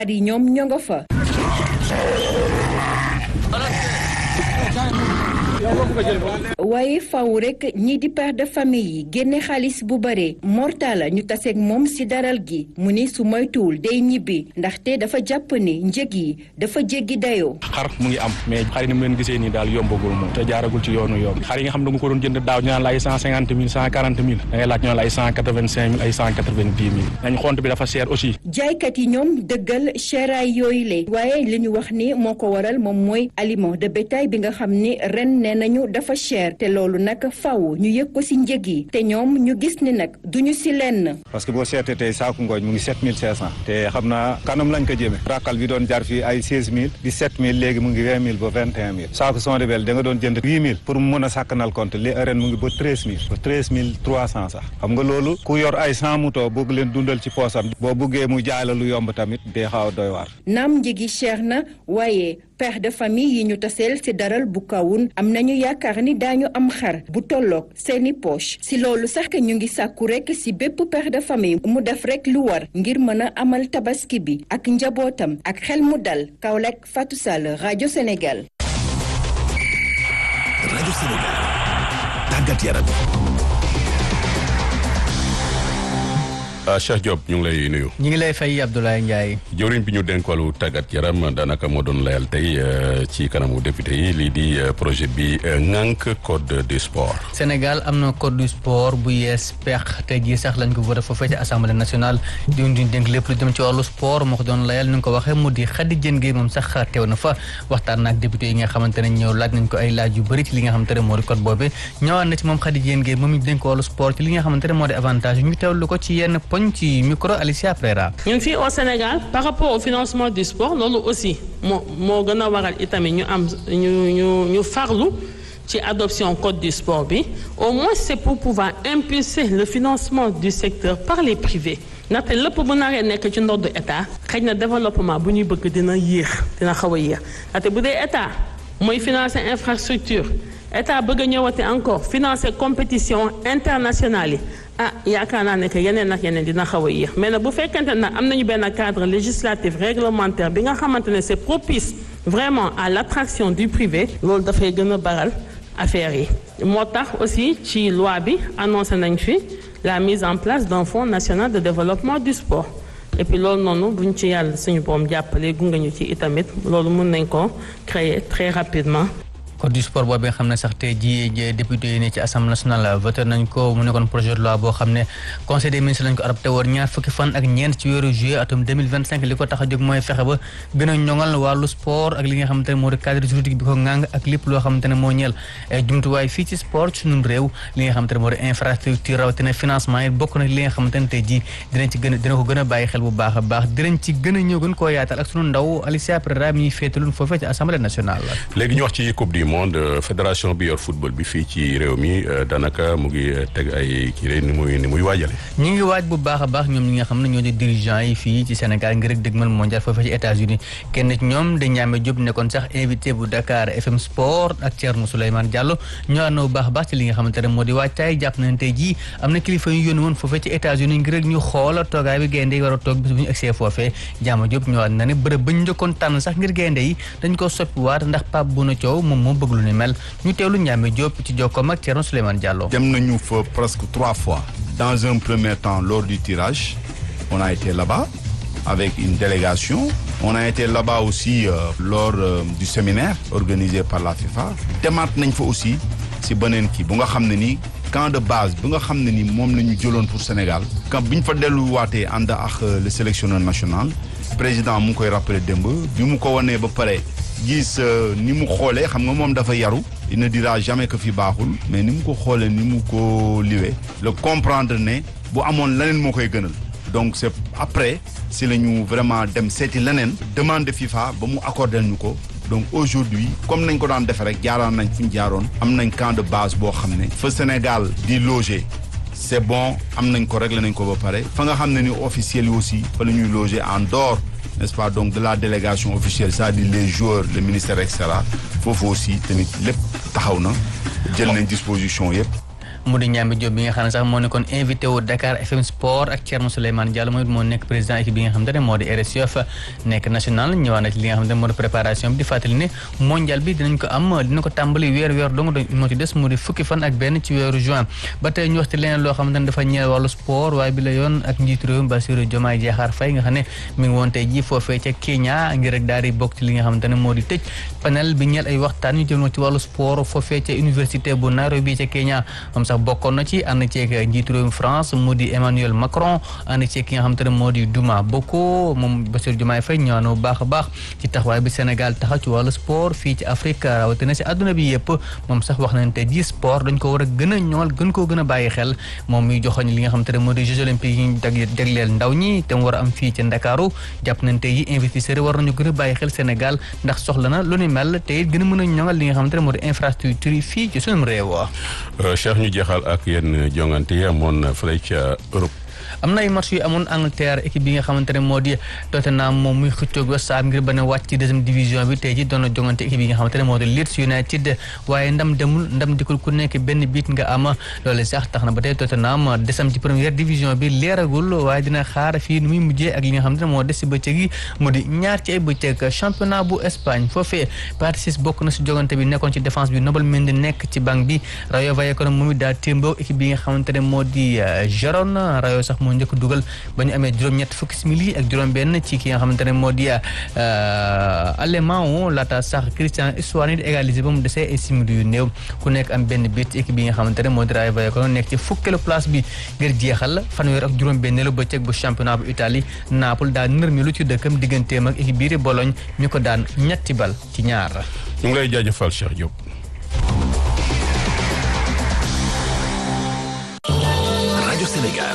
yi ñoom ñoo nga fa. waaye faw rek ñii di père de famille yi génne xaalis bu bare mortala ñu taseeg moom ci daral gi mu ni su moytuwul day ñibbi ndaxte dafa jàpp ni njëg yi dafa jéggi dayoo. xar mu ngi am mais xar yi ni mu leen gisee nii daal yombagul moom te jaaragul ci yoonu yoon xar yi nga xam da nga ko doon jënd daaw ñu naan la ay cent cinquante mille cent quarante mille da ngay laaj ñu naan la ay cent quatre vingt cinq mille ay cent quatre vingt dix mille nañ xont bi dafa cher aussi. jaaykat yi ñoom dëggal cheraay yooyu le waaye li ñu wax ni moo ko waral moom mooy aliment de bétail bi nga xam ni ren nee nañu dafa cher te loolu nag faw ñu yëg ko ci njëg yi te ñoom ñu gis ni nag duñu ci lenn. parce que boo seetee tey saaku ngooñ mu ngi sept mille cinq cent te xam naa kanam lañ ko jëmee rakkal bi doon jar fii ay seize mille dix sept mille léegi mu ngi vingt mille ba vingt et un mille saaku sondebel da nga doon jënd huit mille pour mu mën a sàkkanal compte li ren mu ngi ba treize mille ba treize mille trois cent sax xam nga loolu ku yor ay cent mouton bëgg leen dundal ci poosam boo buggee mu jaay la lu yomb tamit dee xaw a doy waar. naam njëgi cher na waaye père de famille yi ñu taseel ci daral bu kawun am nañu yaakaar ni daañu am xar bu tolloog seeni poche ci loolu sax ñu ngi sàkku rekk ci bépp père de famille mu def rekk lu war ngir mën a amal tabaski bi ak njabootam ak xel mu dal Kaolack Fatou Sall rajo Sénégal. rajo Sénégal tàggat yaram. Cheikh Diop ñu ngi lay nuyu. ñu ngi lay fay Abdoulaye Ndiaye. jëwriñ bi ñu dénk wàllu tàggat yaram daanaka moo doon layal tey ci kanamu député yi lii di projet bi ŋànk code du sport. Sénégal am na code du sport bu yees pex tey jii sax lañ ko voté foofee ci assemblée nationale di ñu dénk lépp lu jëm ci wàllu sport moo ko doon layal ni nga ko waxee mu di Khady Diène Gaye moom sax teew na fa waxtaan na ak député yi nga xamante ne ñëw laaj nañ ko ay laaj yu bëri ci li nga xamante ne moo di code boobu ñëwaat na ci moom Khady Diène Gaye moom ñu dénk wàllu sport ci li nga xamante ne moo di avantage ñu teewlu ko ci yenn poñ ci micro Alicia Prera. ñun fii au Sénégal par rapport au financement du sport loolu aussi moo moo gën a waral itamit ñu am ñu ñu ñu farlu ci adoption code du sport bi au moins c'est pour pouvoir impulser le financement du secteur par les privés ndaxte lépp bu naree nekk ci ndoddu état xëy na développement bu ñuy bëgg dina yéex dina xaw a yéex ndaxte bu dee état mooy financer infrastructure état bëgg a ñëwati encore financer compétition internationale yi ah yaakaar naa ne que yeneen ak yeneen dina xaw a yéex mais nag bu fekkente ne am nañu benn cadre législatif réglementaire bi nga xamante ne c'est propice vraiment à l'attraction du privé loolu dafay gën a baral affaire yi moo tax aussi ci loi bi annoncé nañ fi la mise en place d'un fonds national de développement du sport et puis loolu noonu buñ ci yàlla suñu boom jàppale gunge ñu ci itamit loolu mën nañ ko créer très rapidement code du sport boobu nga xam ne sax tey jii député yi ne ci assemblée nationale voté nañ ko mu nekkoon projet de loi boo xam ne conseil des ministres lañ ko adopté woon ñaar fukki fan ak ñeent ci weeru juillet atum 2025 li ko tax a jóg mooy fexe ba gën a ñoŋal wàllu sport ak li nga xamante ne moo di cadre juridique bi ko ŋàng ak lépp loo xamante ne moo ñeel jumtuwaay fii ci sport ci ñun réew li nga xamante ne moo di infrastructure rawatina financement yi bokk na li nga xamante ne tey jii dinañ ci gën a dina ko gën a bàyyi xel bu baax a baax dinañ ci gën a ñëw gën koo yaatal ak sunu ndaw Alicia Prera mi féetaloon foofee ci assemblée nationale léegi ñu wax ci coupe du monde fédération bi yor football bi fii ci réew mi daanaka mu ngi teg ay kii rek ni muy ni muy waajale ñu ngi waaj bu baax a baax ñoom ñi nga xam ne ñoo di dirigeants yi fii ci Sénégal ngir rek dëgmal mondial foofee ci États-Unis kenn ci ñoom da ñaame Diop nekkoon sax invité bu Dakar FM Sport ak Thierno Souleymane Diallo ñoo ànd bu baax a baax ci li nga xamante ne moo di waajtaay jàpp nañ tey jii am na kilifa yu yónni woon foofee ci États-Unis ngir rek ñu xool toogaay bi gaynde yi war a toog bis bu ñu egsee foofee Diama Diop ñoo ànd na ne bërëb ba ñu njëkkoon tànn sax ngir gaynde yi dañ ko soppiwaat ndax Pape Bouna Thiaw moom moo bëgg lu ni mel ñu teewlu Ndiame Diop ci jokkoom ak Thierno Souleymane Diallo. dem nañu fa presque trois fois. dans un premier temps lors du tirage on a été là-bas avec une délégation. on a été là-bas aussi euh, lors euh, du séminaire organisé par la FIFA. demaat nañ fa aussi si beneen kii bu nga xam ne ni camp de base bu nga xam ne ni moom la ñu jëloon pour Sénégal. camp bi ñu fa delluwaatee ànd ak le sélectionneur national. président mu ngi koy rappelé démb bi mu ko wanee ba pare gis ni mu xoolee xam nga moom dafa yaru il ne dira jamais que fi baaxul mais ni mu ko xoolee ni mu ko liwee le comprendre ne bu amoon leneen moo koy gënal donc c'est après si la ñu vraiment dem seeti leneen demande FIFA ba mu accordé ñu ko donc aujourd'hui comme nañ ko daan defee rek jaaraan nañ fu ñu jaaroon am nañ camp de base boo xam ne fa Sénégal di loger c'est bon am nañ ko réglé nañ ko ba pare fa nga xam ne ni officiels yi aussi fa la ñuy loger en dehors n'est-ce pas donc de la délégation officielle c'est-à-dire les joueurs le ministère et cetera foofu aussi tamit lépp taxaw na jël nañ disposition yëpp mu di Ñambi Diop bi nga xam ne sax moo nekkoon invité wu Dakar FM Sport ak Thierno Souleymane Diallo mooy moo nekk président équipe bi nga xamante ne moo di RSUF nekk national ñëwaat na ci li nga xamante ne moo di préparation bi di fàttali ne mondial bi dinañ ko am dina ko tàmbali weer weer dong moo ci des mu di fukki fan ak benn ci weeru juin ba tey ñu wax ci leneen loo xamante ne dafa ñeel wàllu sport waaye bi la yoon ak njiitu réew mi Bassirou Diomaye Diakhar Faye nga xam ne mi ngi woon tey ji foofee ca Kenya ngir rek daal di bokk ci li nga xamante ne moo di tëj panel bi ñeel ay waxtaan yu jëm ci wàllu sport foofee ca université bu Nairobi ca Kenya moom sax bokkoon na ci ànd ceeg njiitu réew mi France mu di Emmanuel Macron ànd ceeg ki nga xamante ne moo di Douma Boko moom Bassirou Diomaye Faye ñëwaat na bu baax a baax ci taxawaay bi Sénégal taxaw ci wàllu sport fii ci Afrique rawatina si àdduna bi yëpp moom sax wax nañ te ji sport dañ ko war a gën a ñool gën koo gën a bàyyi xel moom muy joxoñ li nga xamante ne moo di Jeux olympiques yi ñu jagleel ndaw ñi te mu war a am fii ci Ndakaaru jàpp nañ te yi investisseurs yi war nañu gën a bàyyi xel Sénégal ndax soxla na lu ni mel te it gën a mën a ñoŋal li nga xamante ne moo di infrastructure yi fii ci sunum réew Cheikh ñu jeexal ak yenn jongante yi amoon fële ca Europe am na ay match yu amoon Angleterre équipe bi nga xamante ne moo di Tottenham moom muy xëccoog West Ham ngir ba ne wàcc ci deuxième division bi tey ji doon na jongante équipe yi nga xamante ne moo di Leeds United waaye ndam demul ndam dikul ku nekk benn biit nga am loolu sax tax na ba tey Tottenham desam ci première division bi leeragul waaye dina xaar fii nu muy mujjee ak li nga xamante ne moo des si bëccëg yi mu di ñaar ci ay bëccëg championnat bu Espagne foofee Paris bokk na si jongante bi nekkoon ci défense bi Nobel Mendy nekk ci banc bi Rayo Vallecano moom it daa témboo équipe bi nga xamante ne moo di Girona Rayo sax moo njëkk dugal ba ñu amee juróom-ñett fukki simili ak juróom-benn ci ki nga xamante ne moo di allemand laata sax Christian Stuani di égaliser ba mu desee ay simili yu néew ku nekk am benn bit équipe bi nga xamante ne moo di Rayo Vallecano nekk ci fukkeelu place bi ngir jeexal fanweer ak juróom-benneelu bëccëg bu championnat bu Italie Naples daa nërmilu ci dëkkam digganteem ak équipe biir Bologne ñu ko daan ñetti bal ci ñaar. ñu ngi lay jaajëfal Cheikh Diop. rajo Sénégal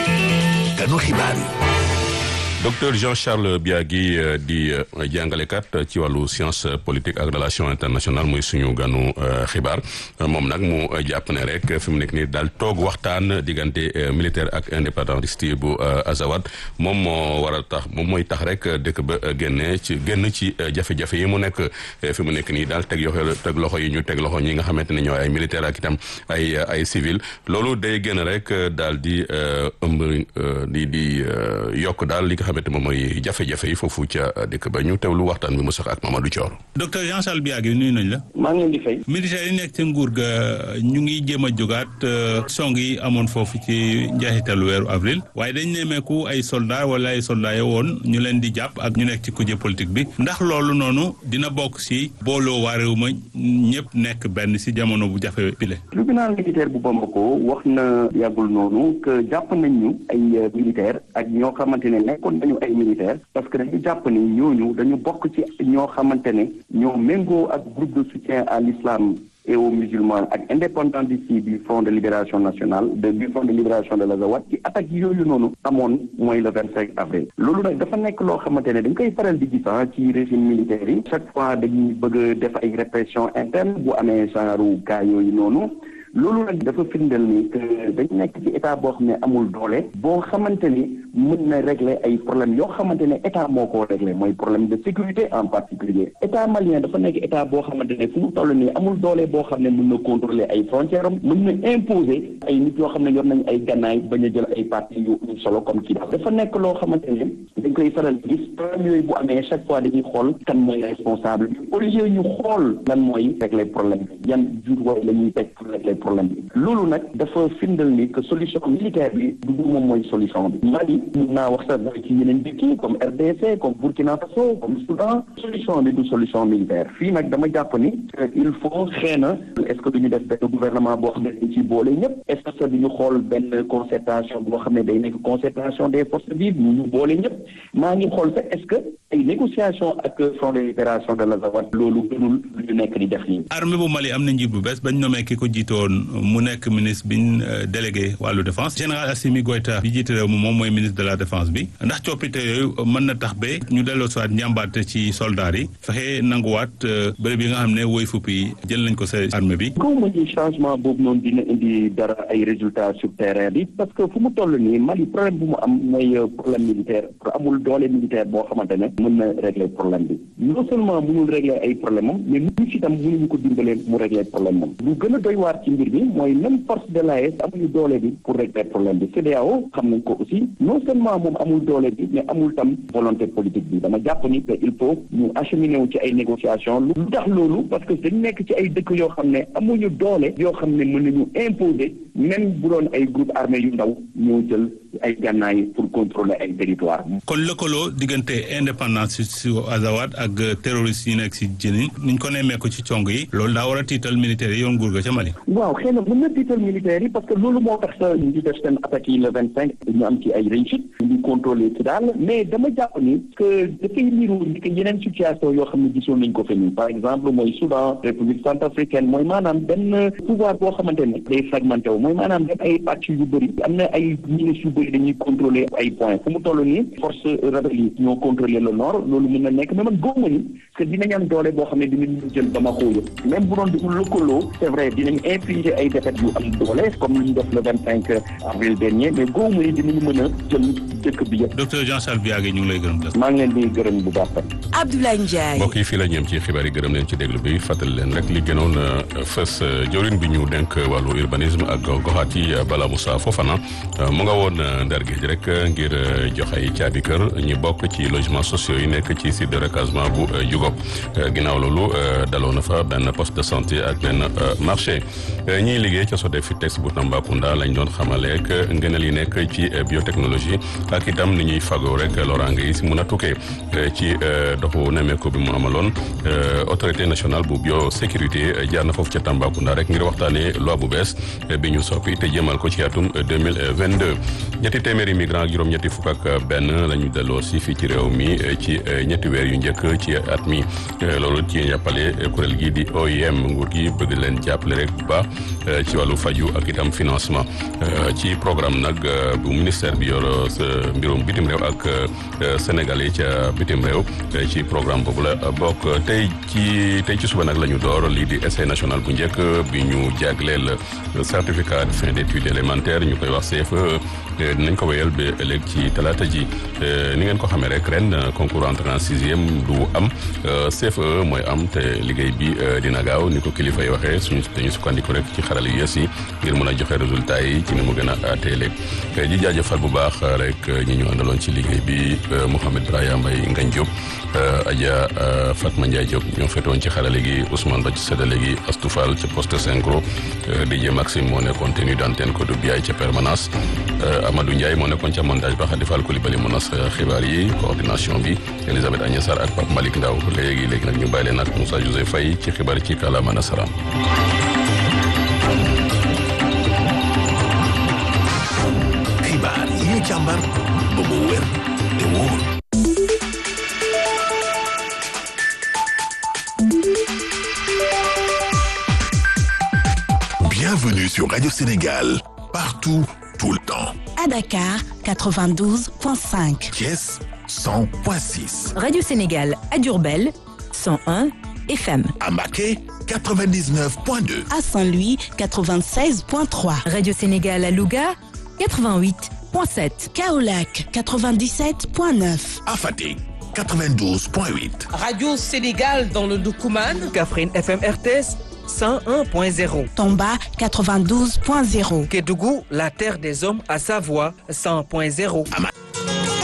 kanu xibaar yi docteur Jean-Charles Biagui di jàngalekat ci wàllu science politique ak relation internationale muy suñu ganu xibaar moom nag mu jàpp ne rek fi mu nekk nii daal toog waxtaan diggante militaire ak indépendantiste bu Azawad moom moo war a tax moom mooy tax rek dëkk ba génne ci génn ci jafe-jafe yi mu nekk fi mu nekk nii daal teg yoxo teg loxo yi ñu teg loxo ñi nga xamante ne ñooy ay militaire ak itam ay ay civil loolu day génn rek daal di ëmb di di yokk daal li nga xamante moom mooy jafe-jafe yi foofu ca dëkk ba ñu teewlu waxtaan bi mu sax ak Mamadou Thior. docteur Jean-Charles Biagui nuyu nañ la. maa ngi leen di fay. militaires yi nekk ci nguur ga ñu ngi jéem a jógaat song yi amoon foofu ci njeexitalu weeru avril waaye dañ nemmeeku ay soldats wala ay soldats yo woon ñu leen di jàpp ak ñu nekk ci kuje politique bi ndax loolu noonu dina bokk si booloo waa réew ma ñëpp nekk benn si jamono bu jafe bile. tribunal militaire bu Bamako wax na yàggul noonu que jàpp nañ ñu ay militaires ak ñoo xamante ne nekkoon nañu ay militaires parce que dañu jàpp ni ñooñu dañu bokk ci ñoo xamante ne ñoo méngoo ak groupe de soutien à l'islam et aux musulmans ak indépendantiste yi du front de libération nationale de du front de libération de l'Azawad ci attaque yooyu noonu amoon mooy le vingt cinq avril loolu nag dafa nekk loo xamante ne dañ koy faral di gis ci régime militaire yi chaque fois dañuy bëgg a def ay répression interne bu amee genre cas yooyu noonu loolu nag dafa firndeel ni que dañ nekk ci état boo xam ne amul doole boo xamante ni mën na régler ay problèmes yoo xamante ne état moo ko régler mooy problème de sécurité en particulier état malien dafa nekk état boo xamante ne fu mu toll nii amul doole boo xam ne mën na contrôler ay frontières am mën na imposer ay nit yoo xam ne yor nañ ay gannaay bañ a jël ay parti yu ñu solo comme kii dafa nekk loo xamante ne dañ koy faral di gis problème yooyu bu amee chaque fois dañuy xool kan mooy responsable bi au lieu ñu xool lan mooy régler problème bi yan jur la ñuy teg pour régler problème bi loolu nag dafa firndal ni que solution militaire bi du moom mooy solution bi Mali mun naa wax sax ci yeneen dëkk yi comme RDC comme Burkina Faso comme Soudan solution bi du solution militaire fii nag dama jàpp ni il faut xëy na est-ce que duñu def benn gouvernement boo xam ne dañ ci boole ñëpp est-ce que duñu xool benn concertation boo xam ne day nekk concertation des forces vives ñu ñu boole ñëpp maa ngi xool sax est-ce que ay négociation ak front de libération de l'Azawad loolu gënul lu ñu nekk di def nii armée bu Mali am na njiit bu bees bañ nommé ki ko jiitoon mu nekk ministre biñ délégué wàllu défense général Assimi Goïta bi jiite réew mi moom mooy ministre de la défense bi ndax coppite yooyu mën na tax ba ñu delloo soit njàmbaate ci soldats yi fexe nanguwaat bërëb yi nga xam ne woy fupp yi jël nañ ko sa armée bi kaw ma ni changement boobu noonu dina indi dara ay résultats sur terrain bi parce que fu mu toll nii Mali problème bu mu am mooy problème militaire amul doole militaire boo xamante ne mën mën na régler problème bi non seulement mënul régler ay problème am mais ñun si tam mënuñu ko dimbalee mu régler problème am lu gën a doy waar ci mbir bi mooy même force de l'AES amuñu doole bi pour régler problème bi CEDEAO xam nañ ko aussi non seulement moom amul doole bi mais amul tam volonté politique bi dama jàpp ni que il faut ñu acheminer wu ci ay négociations lu tax loolu parce que dañ nekk ci ay dëkk yoo xam ne amuñu doole yoo xam ne mën nañu imposer même bu doon ay groupe armé yu ndaw ñoo jël ay gànnaay pour contrôler ay territoire kon lëkkaloo diggante indépendance si Azawad ak terroriste yi nekk si jëni niñ ko nemmee ko ci cong yi loolu daa war a tiital militaires yi yoon nguur ga ca Mali waaw xëy na mën na tiital militaires yi parce que loolu moo tax sa ñu def seen attaques yi le vingt cinq ñu am ci ay réussite ñu contrôler ci daal mais dama jàpp ni que dafay niru ni que yeneen situation yoo xam ne gisoon nañ ko fi nii par exemple mooy Soudan République centrafricaine mooy maanaam benn pouvoir boo xamante ne day fragmenté wu mooy maanaam dem ay pàcc yu bëri am na ay ministres yu bëri dañuy contrôler ay points fu mu toll nii force rebelle yi ñoo contrôler le nord loolu mën na nekk mais man góoma ni que dinañ am doole boo xam ne dinañ jël Bamako yëpp même bu doon di lëkkaloo c'est vrai dinañ infliger ay défaites yu am doole comme li ñu def le vingt cinq avril dernier mais góoma ni dinañu mën a jël dëkk bi yëpp docteur Jean Charles Biagé ñu ngi lay gërëm maa ngi leen di gërëm bu baax Abdoulaye Ndiaye mbokk yi fii la ñeem ci xibaar yi gërëm leen ci déglu bi fàttali leen rek li gënoon fës jawriñ bi ñu denk wàllu urbanisme ak goxaat yi Bala Moussa Fofana mu nga woon ndar géej rek ngir jox ay caabi kër ñu bokk ci logements sociaux yi nekk ci site de recasement bu Jugo ginnaaw loolu daloo na fa benn poste de santé ak benn marché ñiy liggéey ca Sodefitex bu Tambacounda lañ doon xamale ak ngëneel yi nekk ci biotechnologie ak itam ni ñuy fagoo rek loraange yi si mun a tukkee ci doxu nemmeeku bi mu amaloon autorité nationale bu biosécurité jaar na foofu ca Tambacounda rek ngir waxtaanee loi bu bees bi ñu soppi te jëmal ko ci atum 2022 ñetti téeméeri migrant ak juróom-ñetti fukk ak benn la ñu delloo si fii ci réew mi ci ñetti weer yu njëkk ci at mi loolu ci jàppale kuréel gi di OIM nguur gi bëgg leen jàppale rek bu baax ci wàllu faju ak itam financement ci programme nag bu ministère bi yor mbirum bitim réew ak Sénégal yi ca bitim réew ci programme boobu la bokk tey ci tey ci suba nag la ñu door lii di essai national bu njëkk bi ñu jagleel certificat de fin d'études élémentaires ñu koy wax CFE dinañ ko wéyal ba ëllëg ci talaata ji ni ngeen ko xamee rek ren concours entrée en sixième du am CFE mooy am te liggéey bi dina gaaw ni ko kilifa yi waxee suñu dañu sukkandiku rek ci xarala yu yees yi ngir mën a joxe résultat yi ci ni mu gën a teelee ji jaajëfal bu baax rek ñi ñu àndaloon ci liggéey bi Mouhamed Brahima Mbaye Ngagne Diop Adja Fatma Ndiaye Diop ñoo fetoon ci xarala gi Ousmane Ba ci séddale gi Astou Fall ca poste synchro DJ Maxime moo nekkoon tenue d'antenne ko du biyaay ca permanence Amadou Ndiaye moo nekkoon ca montage ba Khady Fall Coulibaly mu nas xibaar yi coordination bi Elisabeth Agnès Sarr ak Pape Malick Ndaw léegi léegi nag ñu bàyyi leen ak Moussa Joseph Faye ci xibaar ci kàllaama nasaraan xibaar yi ñu càmbar ba mu wér te wóor Bienvenue sur Radio Sénégal, partout, tout le temps. À Dakar, 92.5. Thiès, 100.6. Radio Sénégal à Diourbel, 101 FM. À Maquet, 99.2. À Saint-Louis, 96.3. Radio Sénégal à Louga, 88.7. Kaolac, 97.9. À Fatick, 92.8. Radio Sénégal dans le Doukouman. Kaffrine FM RTS. 101.0. Tomba 92.0. Kédougou, la terre des hommes à Savoie 100.0.